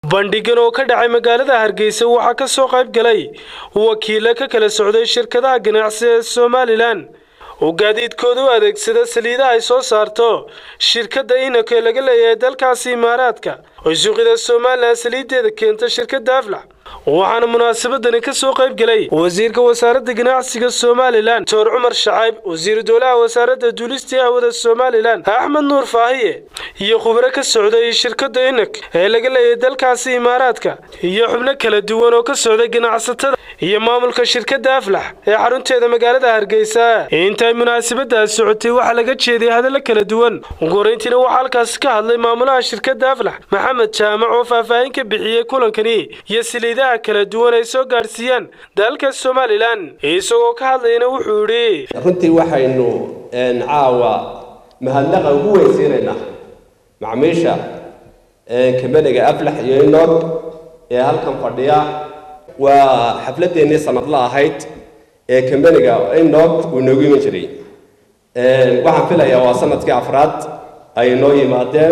bandhigan oo ka dhacay magaalada hargeysa waxaa ka soo qayb galay wakiilo ka kala socday shirkadaha ganacsi ee somalilan oo gaadiidkooda u adeegsada saliidaha ay soo saarto shirkadda inako ee laga leeyahay dalkaasi imaaraadka oo suuqyada somalilan saliideeda keenta shirkadda aflax waxaana munaasabadani ka soo qayb galay wasiirka wasaaradda ganacsiga somalilan doctor cumar shacayb wasiiru dowlaha wasaaradda duulistii hawada somalilan axmed nuur faahiye iyo khubro ka socday shirkadda inak ee laga leeyahay dalkaasi imaaraadka iyo xubno kala duwan oo ka socday ganacsatada iyo maamulka shirkadda aflax ee xarunteeda magaalada hargeysa intay munaasabadaas socotay waxaa laga jeediyay hadallo kala duwan uguhoreyntiina waxaa halkaasi ka hadlay maamulaha shirkadda aflax maxamed jaamac oo faahfaahin ka bixiyey kulankani iyo saliidaha kala duwan ay soo gaadhsiiyaan dalka somalilan isagoo ka hadlayna wuxuu yidhi runtii waxaynu caawa mahadnaqa ugu weysiinaynaa macmiisha kambaniga aflax iyo inor ee halkan fadhiya waa xafladeennii sanadla ahayd ee kambaniga inor uu inoogu iman jiray waxaan filayaa waa sanadkii afraad ay inoo yimaadeen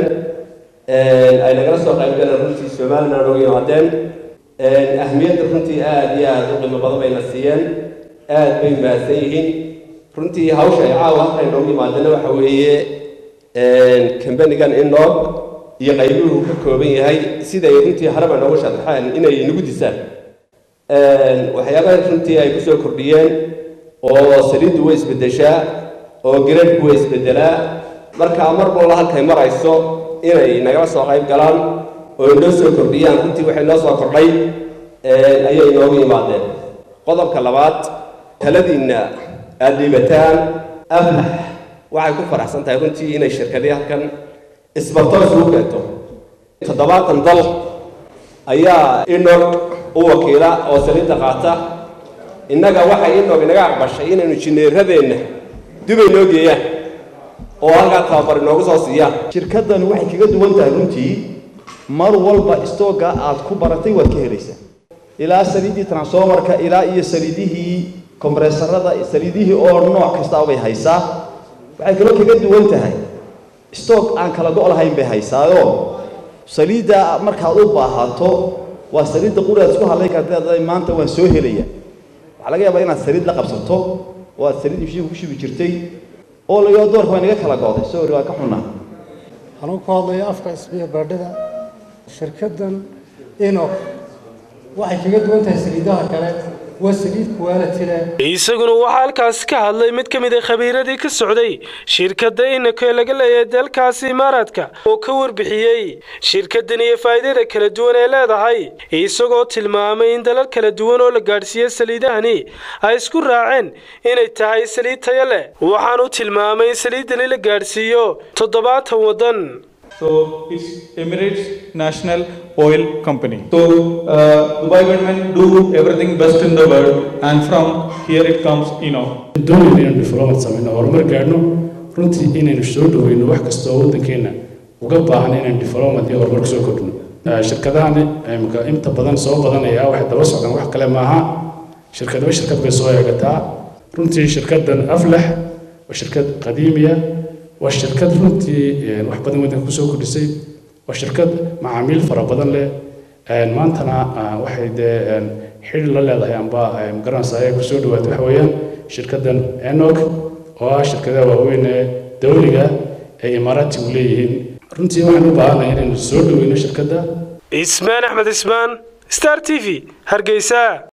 ay nagala soo qayb galeen runtii somalilan noogu yimaadeen ahmiyadda runtii aada iyo aada u qiimo badan bayna siiyeen aada bay mahadsan yihiin runtii hawsha ay caawa halka inoogu yimaadeen waxa weeye kambanigan inor iyo qaybuhu ka kooban yahay siday runtii haraba noogu sharaxeen inay nagu disaan waxyaabaha runtii ay kusoo kordhiyeen oo saliiddu way isbedeshaa oo garadhku way isbedelaa markaa mar walba halkay marayso inay nagala soo qayb galaan oo inoo soo kordhiyaan runtii waxay noo soo kordhay ayay inoogu yimaadeen qodobka labaad taladiinna aada dhiibataan aflax waxay ku faraxsan tahay runtii inay shirkadii halkan isbarto isugu keento toddobaatan dal ayaa inog u wakiila oo saliidda qaata innaga waxay inog inaga aqbashay inaynu jineeradeenna dubay noo geeyaan oo halkaa tababar inoogu soo siiyaan shirkaddani waxay kaga duwan tahay runtii mar walba istooga aad ku baratay waad ka helaysaa ilaa saliiddii transformarka ilaa iyo saliidihii kombressarada saliidihii oo nooc kasta bay haysaa waxay kaloo kaga duwan tahay stoog aan kala go' lahayn bay haysaayoo saliidda markaad u baahato waa saliidda quraad isku hadlay karta maanta waan soo helaya waxaa laga yaabaa inaad saliid la qabsato oo aad saliid mishiinka ku shubi jirtay oo lagaa doorka waa inaga kala go'day sorry waa ka xunnaa anuu ku hadlaya afka isbiya baadhida shirkaddan ino waxay kaga duwan tahay saliidaha kale waa saliid quality leh isaguna waxaa halkaasi ka hadlay mid ka mid a khabiiradii ka socday shirkadda inako ee laga leeyahay dalkaasi imaaraadka oo ka warbixiyey shirkaddan iyo faa'iidada kala duwan ee leedahay isagoo tilmaamay in dalal kala duwan oo la gaadhsiiye saliidahani ay isku raaceen inay tahay saliid tayo leh waxaanu tilmaamay in saliiddani la gaadhsiiyo toddobaatan waddan So it's Emirates National Oil Company. So uh, Dubai government do everything best in the world, and from here it comes, you know. doonayna inaan diflomat samayno horumar gaadhno runtii inaynu soo dhaweyno wax kasta oo waddankeena uga baahan inaan diflomat iyo horumar kusoo kordhino shirkadahani imika inta badan soo badanaya waxay daba socdaan wax kale maaha shirkadaba shirkad bay soo eegataa runtii shirkaddan aflax waa shirkad qadiimiya waa shirkad runtii wax badan waddanka kusoo kordhisay waa shirkad macaamiil fara badan leh maantana waxay dee xidhi la leedahay amba magaranaysa ayay kusoo dhawaatay waxa weeyaan shirkaddan enog oo ah shirkadaha waaweyn ee dawliga ee imaaraatigu leeyihiin runtii waxaan u baahanahay inaynu soo dhaweyno shirkadda ismaan axmed ismaan star t v hargeysa